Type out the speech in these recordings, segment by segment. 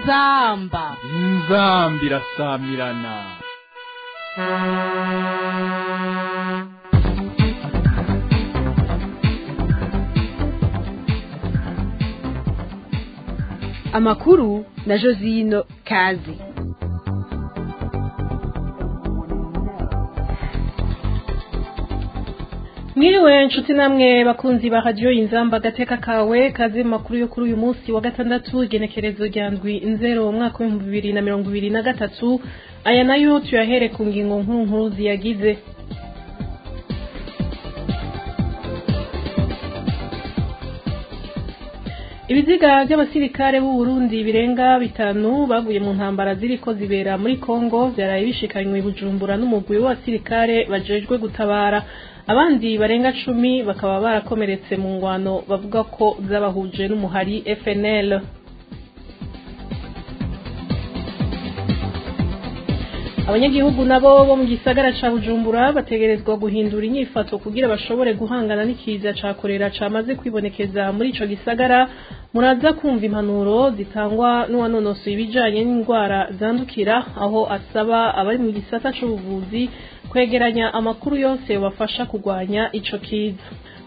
inzamba inzambi irasamirana amakuru na josino kazi mwiriwe nshuti namwe bakunzi ba radiyo inzamba agateka kawe kazi mu makuru yo kuri uyu munsi wa gatandatu igenekerezo rya ndwi nzero umwaka w'ibihumbi bibiri na mirongo ibiri na gatatu aya nayo tuyahere ku ngingo nkuru nkuru ziyagize ibiziga by'abasirikare b'u Burundi birenga bitanu baguye mu ntambara ziriko zibera muri Kongo byaraye bishikanywe i Bujumbura n'umugwi w'abasirikare bajejwe gutabara abandi barenga cumi bakaba barakomeretse mu ngwano bavuga ko zabahuje n'umuhari FNL abanyagihugu nabo bo mu gisagara ca Bujumbura bategerezwa guhindura inyifato kugira bashobore guhangana n'ikiza ca korera camaze kwibonekeza muri ico gisagara muraza kumva impanuro zitangwa n'uwanonosoye ibijanye n'indwara zandukira aho asaba abari mu gisata c'ubuvuzi kwegeranya amakuru yose bafasha kurwanya ico kiza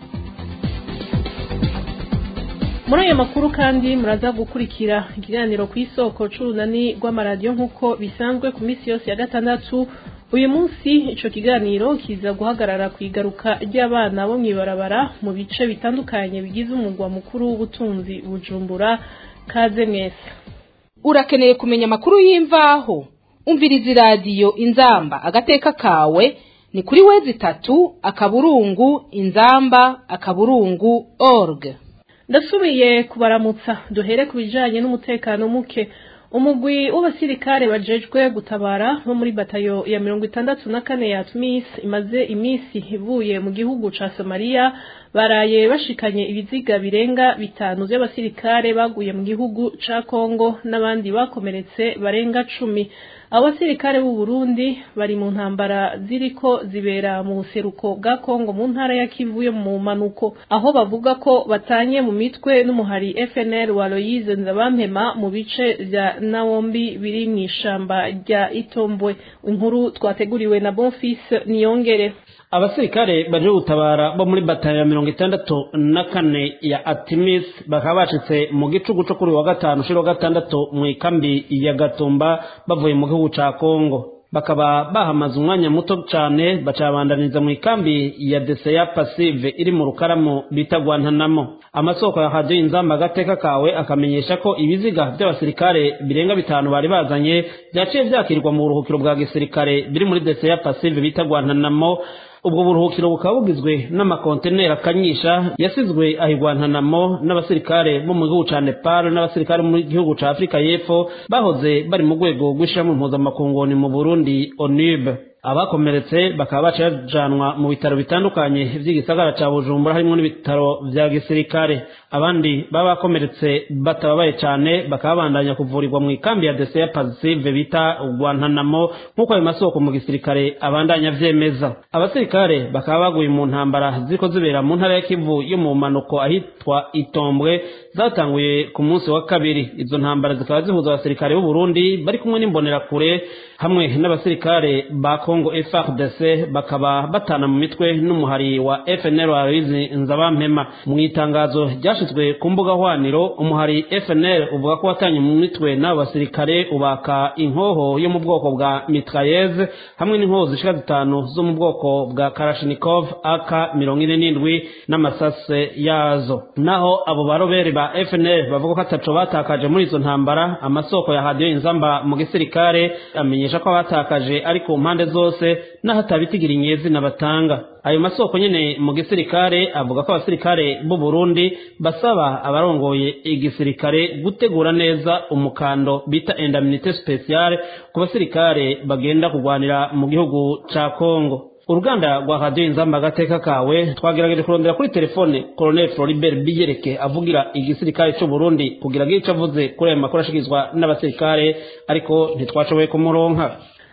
muri ayo makuru kandi muraza gukurikira ikiganiro ku isoko c'urunani rw'amaradiyo nk'uko bisanzwe ku minsi yose ya gatandatu uyu munsi ico kiganiro kiza guhagarara ku igaruka ry'abana bo mw'ibarabara mu bice bitandukanye bigize umugwa mukuru w'ubutunzi bujumbura kaze mwese urakeneye kumenya amakuru y'imvaho umviriza iradiyo inzamba agateka kawe ni kuri wezi itatu akaburungu inzamba akaburungu org ndasubiye kubaramutsa duhere ku bijanye n'umutekano muke umugwi w'abasirikare bajejwe gutabara bo muri batayo ya mirongo itandatu na kane ya tmis imaze iminsi ivuye mu gihugu ca somaliya baraye bashikanye ibiziga birenga bitanu vy'abasirikare baguye mu gihugu ca kongo n'abandi bakomeretse barenga cumi abo basirikare b'u Burundi bari mu ntambara ziriko zibera mu buseruko bwa Kongo mu ntara ya Kivu yo mu manuko aho bavuga ko batanye mu mitwe n'umuhari FNL wa Loise Nzabampema mu bice vya Nawombi biri mu ishamba rya Itombwe inkuru twateguriwe na Bonfils Niyongere abasirikare baje gutabara bo muri batayo ya mirongo itandatu na kane ya atimis bakaba bacitse mu gicugu co kuri wa gatanu ushira wa gatandatu mu ikambi ya gatumba bavuye mu gihugu ca kongo bakaba bahamaze umwanya muto cane bacabandaniza mu ikambi ya deseya pasive iri mu rukaramu bita gwantanamo amasoko ya radiyo inzamba agateka kawe akamenyesha ko ibiziga by'abasirikare birenga bitanu bari bazanye vyaciye vyakirwa mu buruhukiro bwa gisirikare biri muri deseya pasive bita gwantanamo ubwo buruhukiro bukaba bugizwe n'amakonteneri akanyisha yasizwe ahigwantanamo n'abasirikare bo mu gihugu ca nepal n'abasirikare mu gihugu ca afurika y'epfo bahoze bari mu rwego rw'ishirahamwe mpuzamakunguni mu burundi onib abakomeretse bakaba baciye bajanwa mu bitaro bitandukanye vy'igisagara ca bujumbura harimwo n'ibitaro vya gisirikare abandi baba bakomeretse batababaye cane bakaba bandanya kuvurirwa mu ikambi ya deseya pasive bita gwantanamo nk'uko ayo masoko mu gisirikare abandanya vyemeza abasirikare bakaba baguye mu ntambara ziriko zibera mu ntara ya kivu yo mu manuko ahitwa itombwe zatanguye ku munsi wa kabiri izo ntambara zikaba zihuza abasirikare b'u Burundi bari kumwe n'imbonerakure hamwe n'abasirikare ba Congo FARDC bakaba batana mu mitwe n'umuhari wa FNL wa Louise Nzabampema mu itangazo ryashizwe ku mbuga hwaniro umuhari FNL uvuga ko watanye mu mitwe n'abo basirikare ubaka inkoho yo mu bwoko bwa mitrailleuse hamwe n'inkoho zishika zitanu zo mu bwoko bwa Kalashnikov AK mirongo ine n'indwi n'amasase yazo naho abo barobere ba FNL bavuga ko ataco batakaje muri izo ntambara amasoko ya radiyo inzamba mu gisirikare amenyesha ko abatakaje ari ku mpande zose n'aho atabitigira inyezina batanga ayo masoko nyene mu gisirikare avuga ko abasirikare b'u Burundi basaba abarongoye igisirikare gutegura neza umukando bita indemnité spéciale ku basirikare bagenda kugwanira mu gihugu ca Kongo uruganda rwa radiyo inzamba agateka kawe twagerageje kurondera kuri telefone colonel floribert biyereke avugira igisirikare cy'u burundi kugira ngo icyo avuze kuri ayo makuru ashyikirizwa n'abasirikare ariko ntitwashoboye kumuronka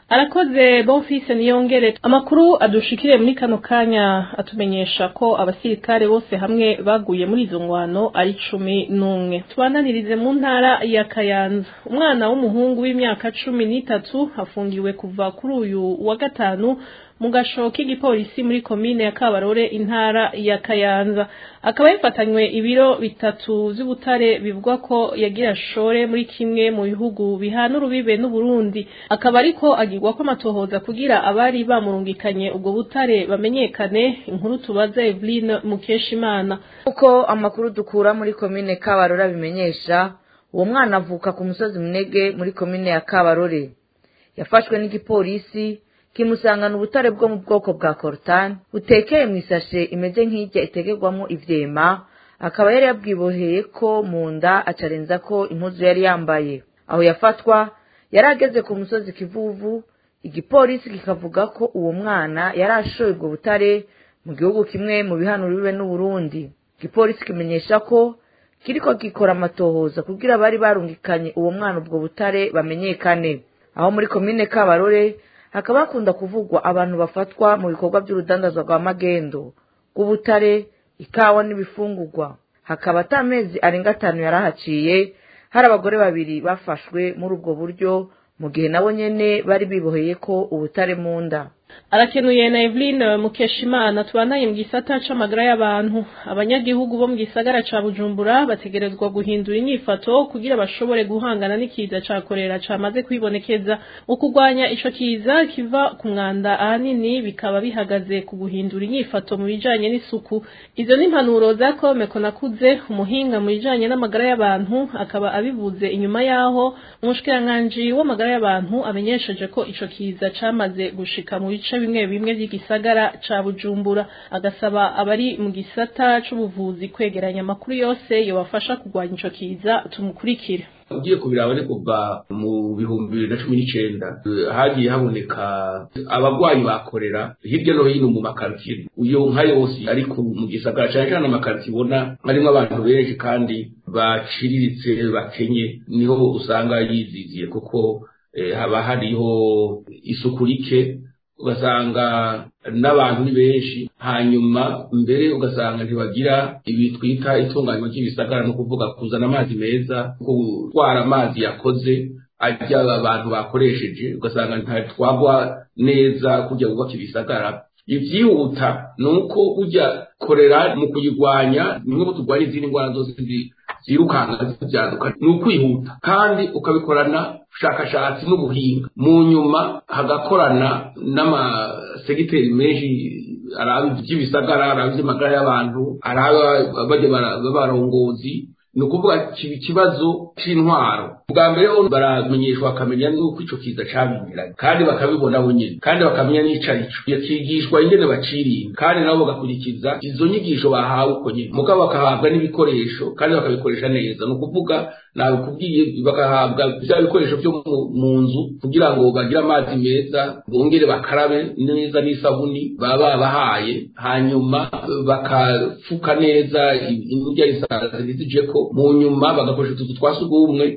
arakoze bonfise niyongere amakuru adushikire muri kano kanya atumenyesha ko abasirikare bose hamwe baguye muri izo ngwano ari cumi n'umwe tubananirize mu ntara ya kayanza umwana w'umuhungu w'imyaka cumi n'itatu afungiwe kuva kuri uyu wa gatanu mu gasho k'igipolisi muri komine ya kabarore intara ya kayanza akaba yafatanywe ibiro bitatu vy'ubutare bivugwa ko yagira shore muri kimwe mu bihugu bihana urubibe n'uburundi akaba ariko agirwa ko amatohoza kugira abari bamurungikanye ubwo butare bamenyekane inkuru tubaza Eveline Mukeshimana uko amakuru dukura muri komine kabarore abimenyesha uwo mwana avuka ku musozi munege muri komine ya kabarore yafashwe n'igipolisi kimusangana ubutare bwo mu bwoko bwa korutani butekeye mu isashe imeze nk'ijya itegerwamo ivyema akaba yari yabwiboheye ko mu nda acarenza ko impuzu yari yambaye aho yafatwa yari ageze ku musozi kivuvu igipolisi kikavuga ko uwo mwana yari ashoye ubwo butare mu gihugu kimwe mu bihanuro bibe n'uburundi igipolisi kimenyesha ko kiriko gikora amatohoza kugira abari barungikanye uwo mwana ubwo butare bamenyekane aho muri komine kabarore hakaba hakunda kuvugwa abantu bafatwa mu bikorwa by'urudandazwa rwa magendo rw'ubutare ikawa n'ibifungurwa hakaba ata mezi arenga atanu yari ahaciye hari abagore babiri bafashwe muri ubwo buryo mu gihe nabo nyene bari biboheye ko ubutare mu nda arakenuye na Eveline Mukeshimana tubanaye mu gisata c'amagara y'abantu abanyagihugu bo mu gisagara ca Bujumbura bategerezwa guhindura inyifato kugira bashobore guhangana n'ikiza ca korera camaze kwibonekeza ukugwanya ico kiza kiva ku mwanda ahanini bikaba bihagaze ku guhindura inyifato mu bijanye n'isuku izo ni impanuro za Kome Konakuze umuhinga mu bijanye n'amagara y'abantu akaba abivuze inyuma yaho umushikiranganji w'amagara y'abantu amenyesheje ko ico kiza camaze gushika mu bice bimwe bimwe by'igisagara ca Bujumbura agasaba abari mu gisata c'ubuvuzi kwegeranya amakuru yose yobafasha kugwanya ico kiza tumukurikire ugiye kubiraba ni kuva mu bihumbi bibiri na cumi n'icenda hagiye haboneka abagwayi bakorera hirya no hino mu makaritiye uyo nka yose ariko mu gisagara cane cane amakaritiye ubona harimwo abantu benshi kandi baciriritse bakenye niho usanga yiziziye kuko haba hariho isuku rike ugasanga n'abantu ni benshi hanyuma mbere ugasanga ntibagira ibi twita itunganywa ry'ibisagara no kuvuga kuzana amazi meza gutwara amazi yakoze ajya abantu bakoresheje ugasanga ntatwagwa neza kujya kubaka ibisagara ivyihuta ni uko ujya korera mu kuyigwanya nimwe mu turwanya izindi ndwara zose zirukanga zivyaduka ni ukwihuta kandi ukabikorana ubushakashatsi n'ubuhinga mu nyuma hagakorana n'amasegiteri menshi araba iby'ibisagara araba iby'amagara y'abantu araba bajya barongozi ni ukuvuga ikibazo c'intwaro bwa mbere baramenyeshwa bakamenya n'uko ico kiza cabimiranye kandi bakabibona bo nyene kandi bakamenya n'ico arico yakigishwa ingene bacirinda kandi nabo bagakurikiza izo nyigisho bahawe uko nyene mugabo bakahabwa n'ibikoresho kandi bakabikoresha neza ni ukuvuga nabikubwiye bagahabwa vya bikoresho vyo mu nzu kugira ngo bagire amazi meza bongere bakarabe neza n'isabuni baba babahaye hanyuma bakafuka neza indya isazi zijeko mu nyuma bagakoresha utuzu twa sugumwe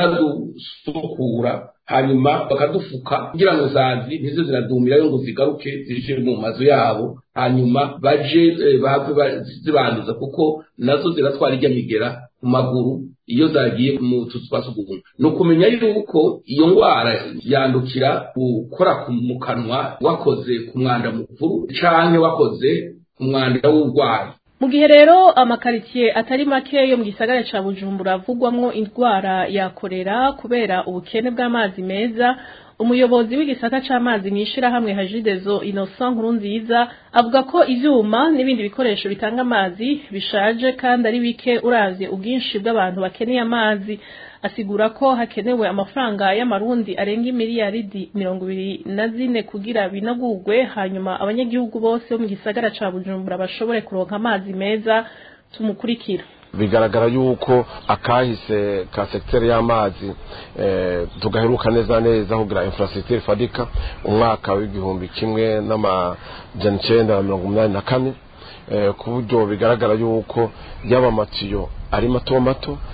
bakanadusukura hanyuma bakadufuka kugira ngo zazi ntizo ziradumirayo ngo zigaruke zije mu mazu yabo hanyuma baje bahave zibanduza kuko nazo ziratwara ijya migera ku maguru iyo zagiye mu tuzu twa sugumwe ni ukumenya yuko iyo ndwara yandukira gukora mu kanwa wakoze ku mwanda mukuru canke wakoze ku mwanda w'urwayi mu gihe rero amakaritsiye atari make yo mu gisagara ca bujumbura avugwamwo indwara ya korera kubera ubukene bw'amazi meza umuyobozi w'igisata c'amazi mw'ishirahamwe hajidezo innocent nkuru nziza avuga ko ivyuma n'ibindi bikoresho bitanga amazi bishaje kandi ari bike uravye ubwinshi bw'abantu bakeneye amazi asigura ko hakenewe amafaranga y'amarundi arenga imiliyaridi mirongo ibiri na zine kugira binagurwe hanyuma abanyagihugu bose bo mu gisagara ca bujumbura bashobore kuronka amazi meza tumukurikira bigaragara yuko akahise ka sekiteri y'amazi tugaheruka neza neza kugira infrastructure fadika umwaka w'igihumbi kimwe n'amajana icenda na mirongo umunani na kane ku buryo bigaragara yuko yaba amatiyo ari mato mato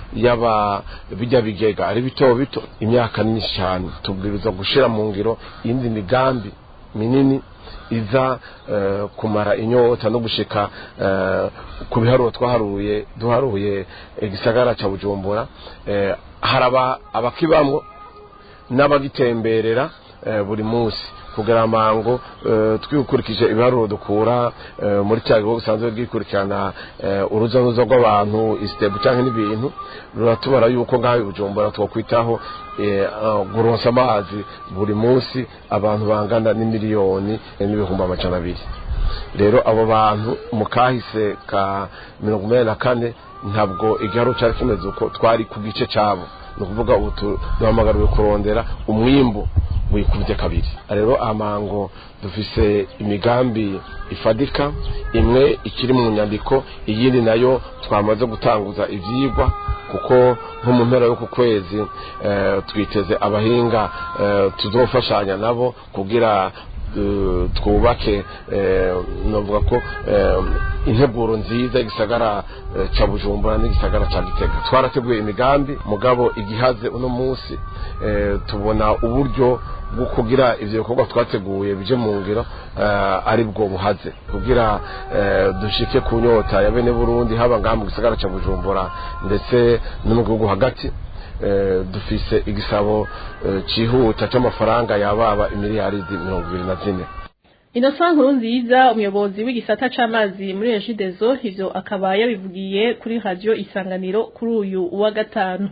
yaba bijya bigega ari bito bito imyaka myinshi cyane tubwiriza gushyira mu ngiro iyindi migambi minini iza kumara inyota no gushika ku biharuro twaharuye duharuye igisagara cya bujumbura haraba abakibamwo n'abagitemberera buri munsi kugira amango twikurikije ibiharuro dukura muri cya gihugu usanzwe bwikurikirana uruza n'uruza rw'abantu isitebu cyangwa n'ibintu ruratubara yuko ngaho bujumbura twakwitaho guronsa amazi buri munsi abantu bangana n'imiliyoni n'ibihumbi amajana abiri rero abo bantu mu kahise ka mirongo inani na kane ntabwo igiharuro cyari kimeze uko twari ku gice cyabo ni ukuvuga ubu duhamagariwe kurondera umwimbu wikubye kabiri rero amango dufise imigambi ifadika imwe ikiri mu nyandiko iyindi nayo twamaze gutanguza ibyigwa kuko nko mu mpera y'uku kwezi twiteze abahinga tuzofashanya nabo kugira twubake navuga ko integuro nziza igisagara cya bujumbura n'igisagara cya gitega twarateguye imigambi mugabo igihaze uno munsi tubona uburyo bwo kugira ibyo bikorwa twateguye bije mu ngiro ari bwo buhaze kugira dushike ku nyota ya bene burundi haba ngaha mu gisagara cya bujumbura ndetse no mu gihugu hagati dufise igisabo cyihuta cy'amafaranga yababa imiliyaridi mirongo ibiri na zine Innocent nkuru nziza umuyobozi w'igisata c'amazi muri Regideso ivyo akaba yabivugiye kuri radio isanganiro kuri uyu wa gatanu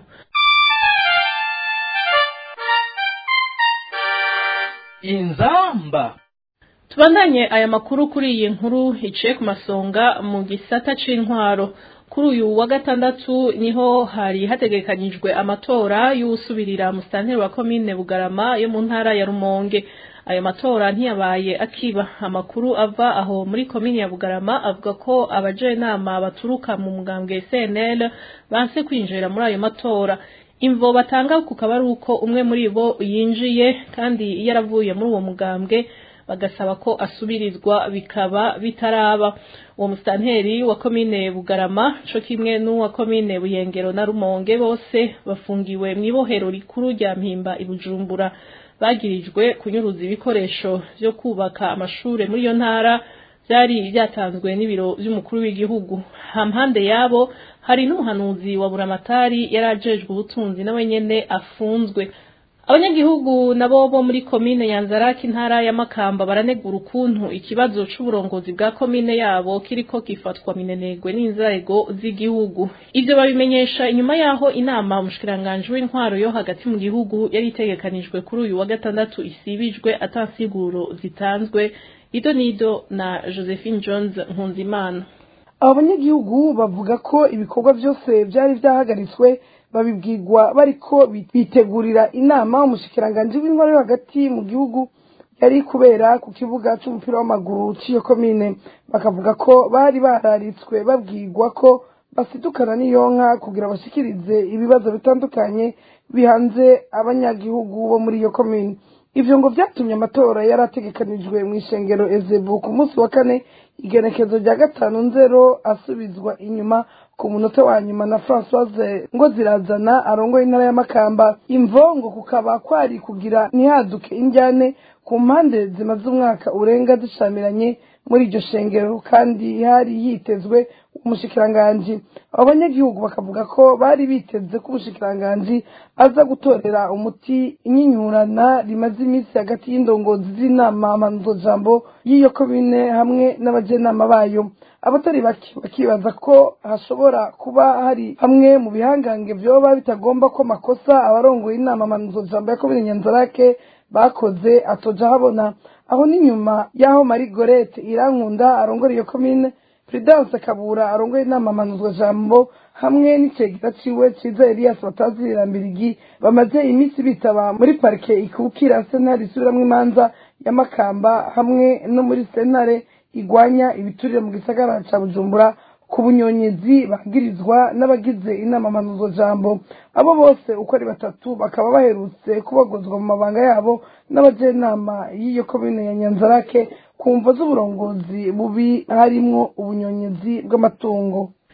inzamba tubandanye aya makuru kuri iyi nkuru iciye ku masonga mu gisata c'intwaro kuri uyu wa gatandatu niho hari hategekanyijwe amatora y'usubirira musitanteri wa komine bugarama yo mu ntara ya rumonge ayo matora ntiyabaye akiba amakuru ava aho muri komine ya bugarama avuga ko abajenama baturuka mu mugambwe cnl banse kwinjira muri ayo matora imvo batanga kukaba ari uko umwe muri bo yinjiye kandi yaravuye muri uwo mugambwe bagasaba ko asubirizwa bikaba bitaraba uwo musitanteri wa komine bugarama co kimwe n'uwa komine buyengero na rumonge bose bafungiwe mw'ibohero rikuru rya mpimba ibujumbura bagirijwe kunyuruza ibikoresho vyo kubaka amashure muri iyo ntara vyari vyatanzwe n'ibiro vy'umukuru w'igihugu hampande yabo hari n'umuhanuzi wa buramatari yari ajejwe ubutunzi nawe nyene afunzwe abanyagihugu nabo bo muri komine yanzaraki intara ya makamba baranegura ukuntu ikibazo c'uburongozi bwa komine yabo kiriko gifatwa minenegwe n'inzego z'igihugu ivyo babimenyesha inyuma yaho inama umushikiranganji w'intwaro yo hagati mu gihugu yari itegekanijwe kuri uyu wa gatandatu isibijwe atansiguro zitanzwe ido nido na josephine jones nkunzimana abo banyagihugu bavuga ko ibikorwa byose byari byahagaritswe babibwirwa bariko bitegurira inama umushikiranganji w'intwaro yo hagati mu gihugu yari kubera ku kibuga c'umupira w'amaguru c'iyo komine bakavuga ko bari bararitswe babwirwa ko basidukana n'iyo nka kugira bashikirize ibibazo bitandukanye bihanze abanyagihugu bo muri iyo komine ivyo ngo vyatumye amatora yari ategekanijwe mw'ishengero ezebu ku munsi wa kane igenekezo rya gatanu nzero asubizwa inyuma ku munota wa nyuma na francoise ngo zirazana arongoye intara ya makamba imvo ngo kukaba kwari kugira ntihaduke injyane ku mpande zimaze umwaka urenga zishamiranye muri iryo shengero kandi hari hitezwe umushikiranganji abo banyagihugu bakavuga ko bari biteze ko umushikiranganji aza gutorera umuti inyinyurana rimaze iminsi hagati y'indongozi z'inama mpanuzojambo y'iyo komine hamwe n'abajenama bayo abatari bake bakibaza ko hashobora kuba hari hamwe mu bihangange vyoba bitagomba ko makosa abarongoye inama mpanuzojambo ya komine nyanzarake bakoze atoja habona aho n'inyuma y'aho marie gorete irankunda arongora iyo komine prudence kabura arongoye inama mpanuzwa jambo hamwe n'icegera ciwe ciza elias batazirira mbirigi bamaze iminsi bitaba muri parike ikukira sentare isubiramwo imanza ya makamba hamwe no muri sentare igwanya ibiturire mu gisagara ca bujumbura ku bunyonyezi bagirizwa n'abagize inama mpanuzwa jambo abo bose uko ari batatu bakaba baherutse kubagozwa mu mabanga yabo n'abajenama y'iyo komine ya nyanzarake ku mvo z'uburongozi bubi harimwo ubunyonyezi bw'amatungo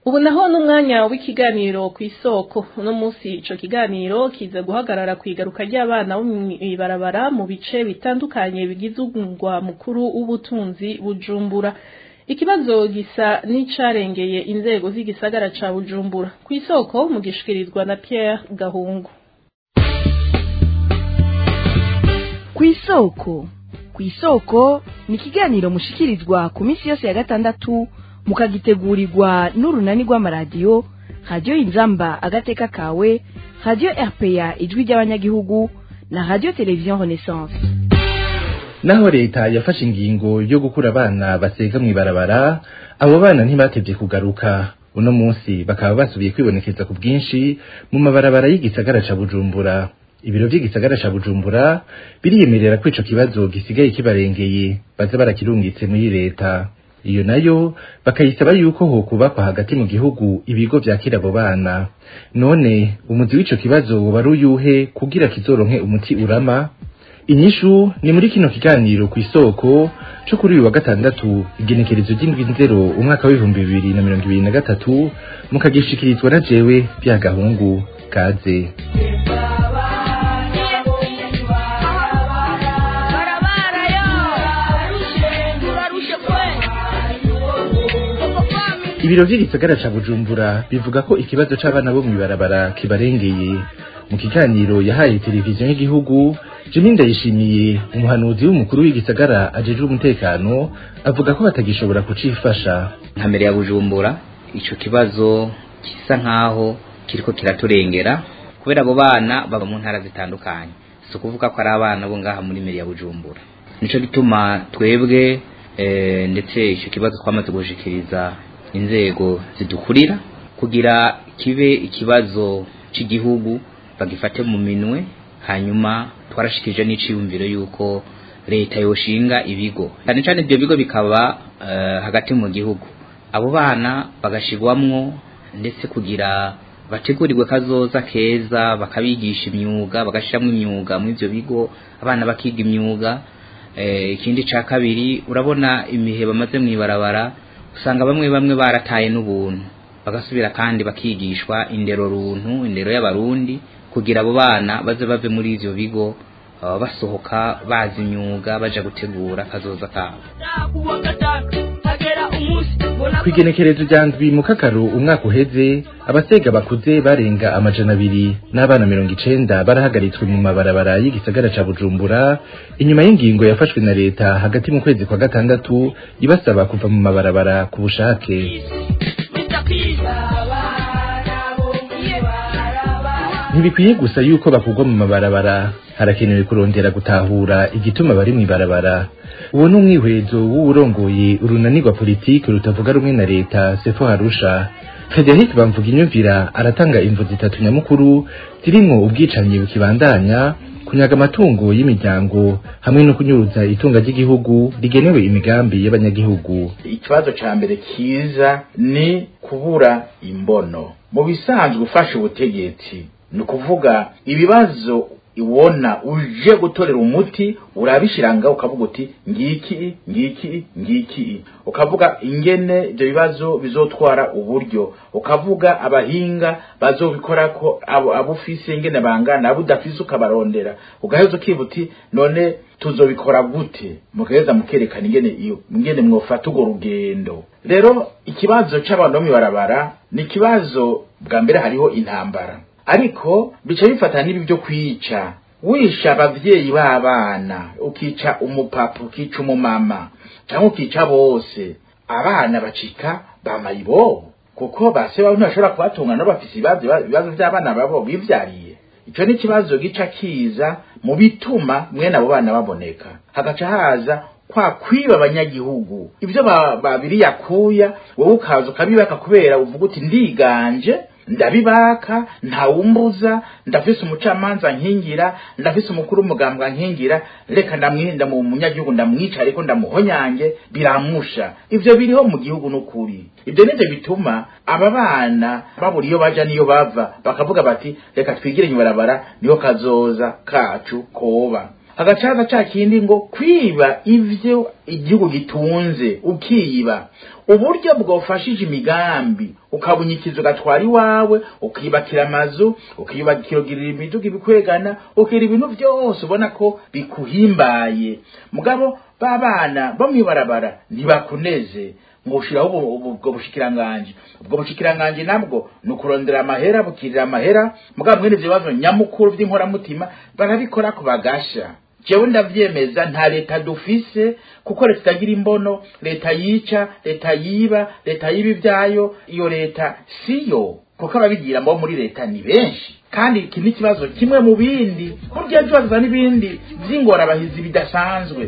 ubu naho n'umwanya w'ikiganiro ku isoko uno munsi ico kiganiro kiza guhagarara ku igaruka ry'abana bo mw'ibarabara mu bice bitandukanye bigize umugwa mukuru w'ubutunzi bujumbura ikibazo gisa n'icarengeye inzego z'igisagara ca bujumbura ku isoko mugishikirizwa na pierre gahungu ku isoko ku isoko ni ikiganiro mushikirizwa ku minsi yose ya gatandatu mukagitegurirwa n'urunani rw'amaradiyo radiyo inzamba agateka kawe radiyo rpa ijwi ry'abanyagihugu na radiyo televiziyo renaissance naho leta yafashe ingingo yo gukura abana basega mw'ibarabara abo bana ntibatevye kugaruka uno munsi bakaba basubiye kwibonekeza ku bwinshi mu mabarabara y'igisagara ca bujumbura ibiro vy'igisagara ca bujumbura biriyemerera ko ico kibazo gisigaye kibarengeye baza barakirungitse muri leta iyo nayo bakayisaba yuko hokubakwa hagati mu gihugu ibigo vyakira abo bana none umuzi w'ico kibazo woba ari uyuhe kugira kizoronke umuti urama inyishu ni muri kino kiganiro ku isoko co kuri uyu wa gatandatu igenekerezo ry'indwi nzero umwaka w'ibihumbi bibiri na mirongo ibiri na gatatu mukagishikirizwa na jewe bya gahungu kaze ibiro vy'igisagara ca bujumbura bivuga ko ikibazo c'abana bo mw'ibarabara kibarengeye mu kiganiro yahaye televiziyo y'igihugu jimi ndayishimiye umuhanuzi w'umukuru w'igisagara ajejwe umutekano avuga ko batagishobora kucifasha nka mbere ya bujumbura ico kibazo gisa nkaho kiriko kiraturengera kubera abo bana baba mu ntara zitandukanye si ukuvuga ko ari abana bo ngaha muri mbere ya bujumbura nico gituma twebwe eh, ndetse ico kibazo twamaze gushikiriza inzego zidukurira kugira kibe ikibazo c'igihugu bagifate mu minwe hanyuma twarashikije n'iciyumviro yuko leta yoshinga ibigo cyane cyane ibyo bigo bikaba uh, hagati mu gihugu abo bana bagashirwamwo ndetse kugira bategurirwe kazoza keza bakabigisha imyuga bagashiramwo imyuga muri ivyo bigo abana bakiga imyuga eh, ikindi ca kabiri urabona imihe bamaze mw'ibarabara usanga bamwe bamwe barataye n'ubuntu bagasubira kandi bakigishwa indero runtu indero y'abarundi kugira abo bana baze bave muri ivyo bigo uh, basohoka bazi imyuga baja gutegura kazoza kabo kwigenekerezo rya ndwi mu kakaru umwaka uheze abasega bakuze barenga amajana abiri n'abana mirongo icenda barahagaritswe mu mabarabara y'igisagara ca bujumbura inyuma y'ingingo yafashwe na leta hagati mu kwezi kwa gatandatu ibasaba kuva mu mabarabara ku bushake ntibikwiye gusa yuko bakugwa mu mabarabara harakenewe kurondera gutahura igituma bari mw'ibarabara uwo ni umwihwezo w'uwurongoye urunanirwa politiki rutavuga rumwe na leta sefo harusha frederic bamvuga inyumvira aratanga imvu zitatu nyamukuru zirimwo ubwicanyi bukibandanya kunyaga amatungo y'imiryango hamwe no kunyuruza itunga ry'igihugu rigenewe imigambi y'abanyagihugu ikibazo ca mbere kiza ni kubura imbono mu bisanzwe ufashe ubutegetsi ni ukuvuga ibibazo ibona uje gutorera umuti urabishiranga ukavuga uti ngiki ngiki ngiki ukavuga ingene ibyo bibazo bizotwara uburyo ukavuga abahinga bazobikora ko abo abufise ingene bangana abo udafise ukabarondera ugaheza ukiba uti none tuzobikora gute mugaheza mukerekana ingene iyo ingene mwofata urwo rugendo rero ikibazo c'abantu bo mw'ibarabara ni ikibazo bwa mbere hariho intambara ariko bica bifata n'ibi byo kwica wisha abavyeyi b'abana ukica umupapa ukica umumama cyangwa ukica bose abana bacika bamayibobo kuko base babo ntibashobora kubatunga no bafise ibibazo by'abana babo bivyariye ico ni ikibazo gica kiza mu bituma mwene abo bana baboneka hagaca haza kwa kwiba abanyagihugu ivyo babiri yakuya wowe ukaza ukabibaka kubera uvuga uti ndiganje ndabibaka ntawumbuza ndafise umucamanza nkingira ndafise umukuru w'umugambwa nkingira reka ndamwinda mu munyagihugu ndamwica ariko ndamuhonyange biramusha ivyo biriho mu gihugu n'ukuri ivyo nivyo bituma aba bana babura iyo baja niyo bava bakavuga bati reka twigire nyibarabara niho kazoza kacu koba agacaza ca kindi ngo kwiba ivyo igihugu gitunze ukiba uburyo bwofashije imigambi ukabunyikiza ugatwara iwawe ukiyubakira amazu ukiyubakira imiduga ibikwegana ukira ibintu byose ubona ko bikuhimbaye mugabo babana bo mwibarabara ntibakuneze ngo ushiraho ubwo bushikiranganje ubwo bushikiranganje nabwo ni ukurondera amahera bukirira amahera mugabo mwene ivyo bibazo nyamukuru vy'inkoramutima barabikora ku bagasha jewe ndavyemeza nta leta dufise kuko leta itagira imbono leta yica leta yiba leta yiba ivyayo iyo leta siyo kuko ababigira mbo muri leta ni benshi kandi iki ni ikibazo kimwe mu bindi burya ejo hazaza n'ibindi vy'ingorabahizi bidasanzwe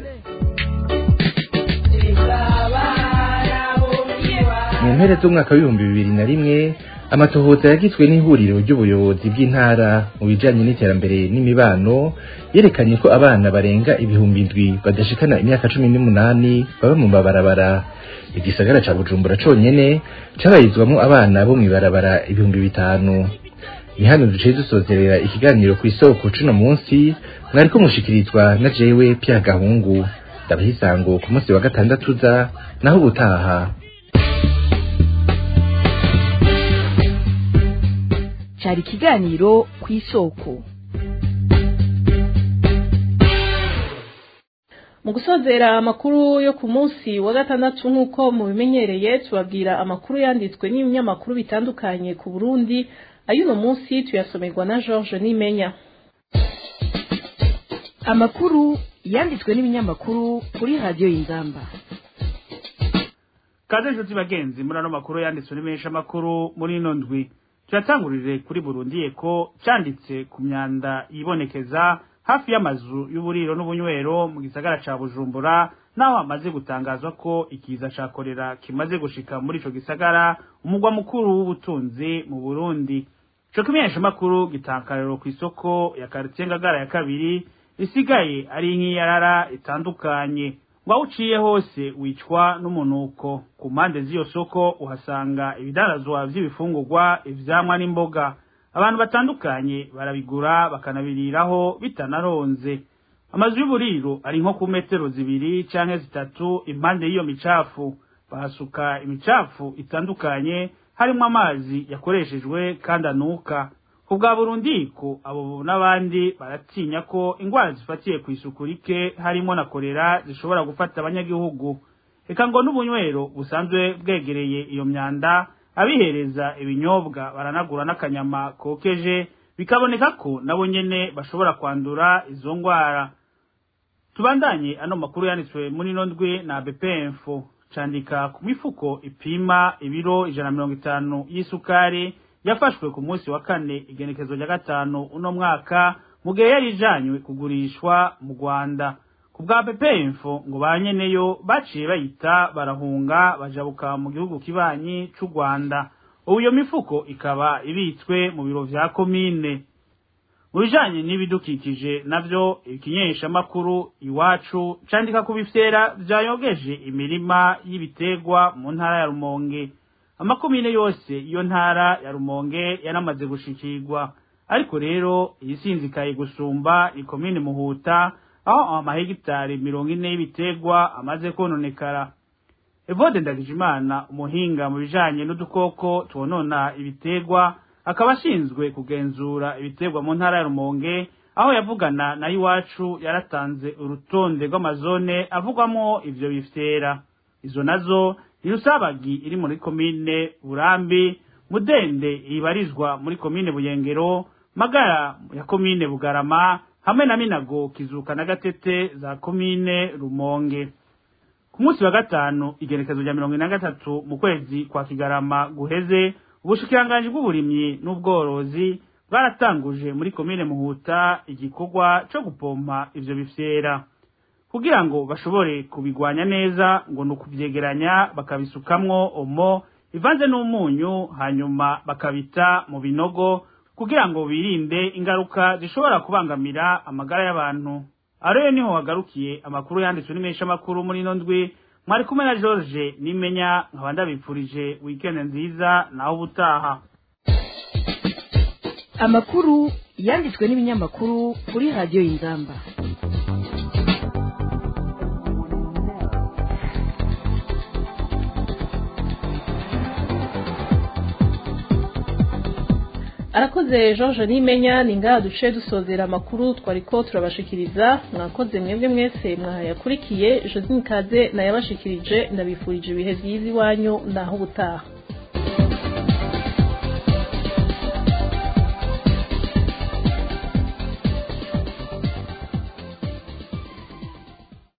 mu mpera z'umwaka w'ibihumbi bibiri na rimwe amatohoza yagizwe n'ihuriro ry'ubuyobozi bw'intara mu bijanye n'iterambere n'imibano yerekanye ko abana barenga ibihumbi indwi badashikana imyaka cumi n'umunani baba mu mabarabara igisagara ca bujumbura conyene cabarizwamwo abana bo mw'ibarabara ibihumbi bitanu ni hano duciye dusozerera ikiganiro ku isoko cuno munsi mwariko mushikirizwa na jewe pya gahungu ndabaha isango ku munsi wa gatandatu uza naho ubutaha cyari ikiganiro ku isoko mu gusozera amakuru yo ku munsi wa gatandatu nk'uko mubimenyereye tubabwira amakuru yanditswe n'ibinyamakuru bitandukanye ku burundi ay'uno munsi tuyasomerwa na george nimenya amakuru yanditswe n'ibinyamakuru kuri radiyo y'inzamba kaze inshuti bagenzi muri ano makuru yanditswe n'imenyesha amakuru muri ino ndwi turatangurire kuri burundi ko cyanditse ku myanda yibonekeza hafi y'amazu y'uburiro n'ubunywero mu gisagara ca bujumbura naho hamaze gutangazwa ko ikiza ca korera kimaze gushika muri ico gisagara umugwa mukuru w'ubutunzi mu burundi ico kimenyesha makuru gitankariro ku isoko ya quartier ngagara ya kabiri isigaye ari nk'iyarara itandukanye ngo aho uciye hose wicwa n'umunuko ku mpande z'iyo soko uhasanga ibidarazwa vy'ibifungurwa ivyamwa n'imboga abantu batandukanye barabigura bakanabiriraho bitanaronze amazu y'uburiro ari nko ku metero zibiri canke zitatu impande y'iyo micafu bahasuka imicafu itandukanye harimwo amazi yakoreshejwe kandi anuka ku bwa burundiko abo n'abandi baratinya ko ingwara zifatiye ku isuku rike harimo na korera zishobora gufata abanyagihugu reka ngo n'ubunywero busanzwe bwegereye iyo myanda abihereza ibinyobwa baranagura n'akanyama kokeje bikaboneka ko nabo nyene bashobora kwandura izo ngwara tubandanye ano makuru yanditswe muri ino ndwi na bpmf candika ku mifuko ipima ibiro ijana na mirongo itanu y'isukari yafashwe ku munsi wa kane igenekezo rya gatanu uno mwaka mu gihe yari ijanywe kugurishwa mu rwanda ku bwa bpmf ngo ba nyeneyo baciye bayita barahunga bajabuka mu gihugu kibanyi c'u rwanda ubu iyo mifuko ikaba ibitswe mu biro vya komine mu bijanye n'ibidukikije navyo ikinyeshamakuru iwacu candika ku bifyera vyayogeje imirima y'ibiterwa mu ntara ya rumonge amakomine yose iyo ntara ya rumonge yaramaze gushikirwa ariko rero iyisinzikaye gusumba ikomine muhuta aho amahegitari mirongo ine y'ibiterwa amaze kononekara evode ndagijimana umuhinga mu bijanye n'udukoko twonona ibiterwa akaba ashinzwe kugenzura ibiterwa mu ntara ya rumonge aho yavugana na iwacu yaratanze urutonde rw'amazone avugwamo ivyo bifyera izo nazo ni rusabagi iri muri komine burambi mudende ibarizwa muri komine buyengero magara ya komine bugarama hamwe na minago kizuka na gatete za komine rumonge ku munsi wa gatanu igerekezo rya mirongo ine na gatatu mu kwezi kwa kigarama guheze ubushikiranganji bw'uburimyi n'ubworozi bwaratanguje muri komine muhuta igikorwa co gupompa ivyo bifyera kugira ngo bashobore kubigwanya neza ngo ni ukuvyegeranya bakabisukamwo omo ivanze n'umunyu hanyuma bakabita mu binogo kugira ngo birinde ingaruka zishobora kubangamira amagara y'abantu ariyo niho hagarukiye amakuru yanditswe n'imesha makuru muri ino ndwi mwari kumwe na George nimenya nkaba ndabipfurije weekend nziza naho ubutaha amakuru yanditswe n'ibinyamakuru kuri radiyo y'inzamba arakoze George nimenya ni ngaha duce dusozera amakuru twariko turabashikiriza mwakoze mwebwe mwese mwahayakurikiye Josine Kaze nayabashikirije ndabifurije ibihe byiza iwanyu naho ubutaha